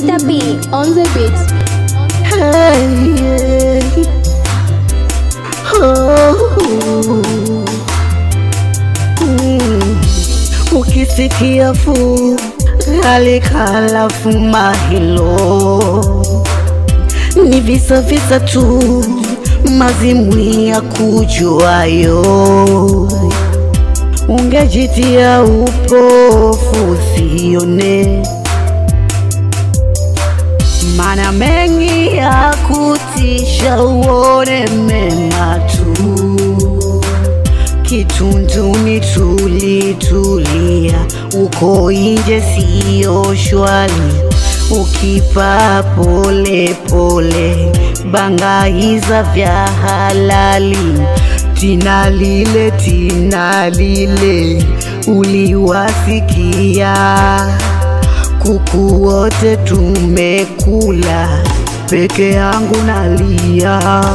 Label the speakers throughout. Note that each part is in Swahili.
Speaker 1: Mr. B on the beat.
Speaker 2: Hey, oh, mm. Ukisikia fu halikalafu mahilo ni visa visa tu mazimwi ya kujuayo ungejitia upofu usione mana mengi ya kutisha uone mema tu kitunduni tulitulia uko inje siyo shwali ukipa pole pole bangaiza vya halali tina lile tina lile uliwasikia kuku wote tumekula peke yangu nalia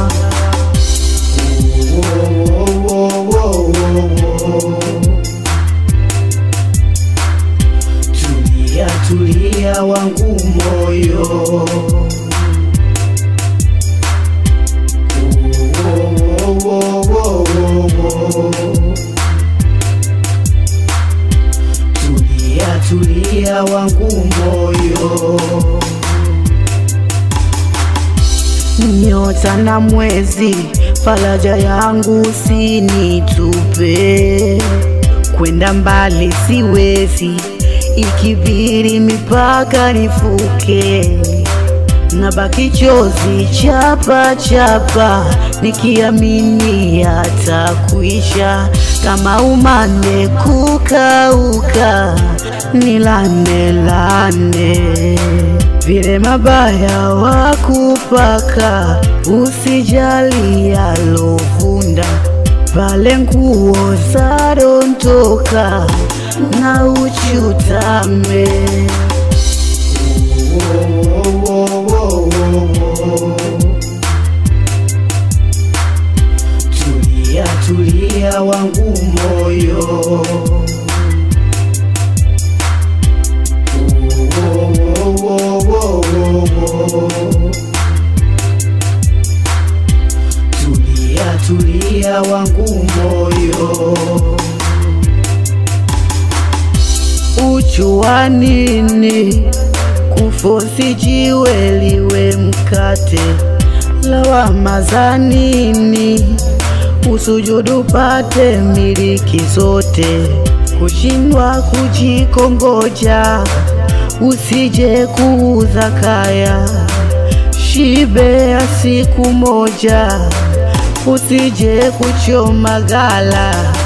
Speaker 2: tulia tulia wangu moyo tulia tulia wangu moyo nyota na mwezi faraja yangu sinitupe kwenda mbali siwezi ikibiri mipaka nifuke na baki chozi chapa chapa nikiamini yatakuisha kama umande kukauka nilane lane vile mabaya wakupaka usijali yalovunda pale nguo zadondoka na uchutame tulia tulia wangu moyo tulia tulia wangu moyo ujua nini kufosi jiwe liwe mkate lawama za nini usujudu pate miliki zote kushindwa kujikongoja usije kuuza kaya shibe ya siku moja usije kuchoma gala